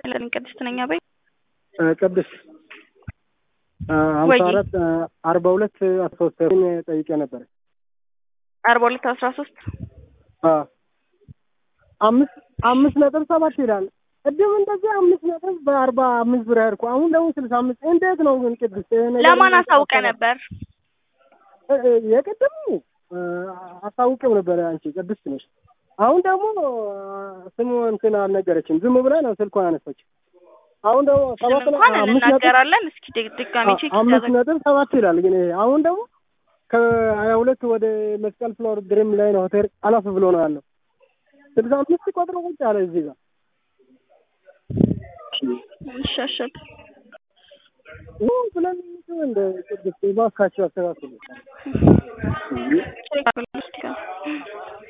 ለምን ቅድስት ነኝ አበይ ቅድስት ሀምሳ አራት አርባ ሁለት አስራ ሶስት ጠይቄ ነበረ። አርባ ሁለት አስራ ሶስት አምስት አምስት ነጥብ ሰባት ይላል። ቅድም እንደዚህ አምስት ነጥብ በአርባ አምስት ብር ያልኩ አሁን ደግሞ ስልሳ አምስት እንዴት ነው ግን ቅድስት? ይሄ ነገር ለማን አሳውቀ ነበር? የቅድም አሳውቅም ነበረ። አንቺ ቅድስት ነሽ። አሁን ደግሞ ስሙ እንትን አልነገረችም። ዝም ብላ ነው ስልኳን ያነሳችው። አሁን ደግሞ ሰባት እንኳን አምስት ነጥብ እንናገራለን። እስኪ ድ- ድጋሚ ቼክ አምስት ይደረግ። ነጥብ ሰባት ይላል። ግን ይሄ አሁን ደግሞ ከሀያ ሁለት ወደ መስቀል ፍሎር ድሪም ላይ ነው ሆቴል አለፍ ብሎ ነው ያለው። ስልሳ አምስት ቆጥሮ ቁጭ አለ እዚህ ጋር ይሻሻል። ው ብለን እንደ ቅድስት እባካችሁ አስተካክሉ። ቼክ አድርጉ እስኪ።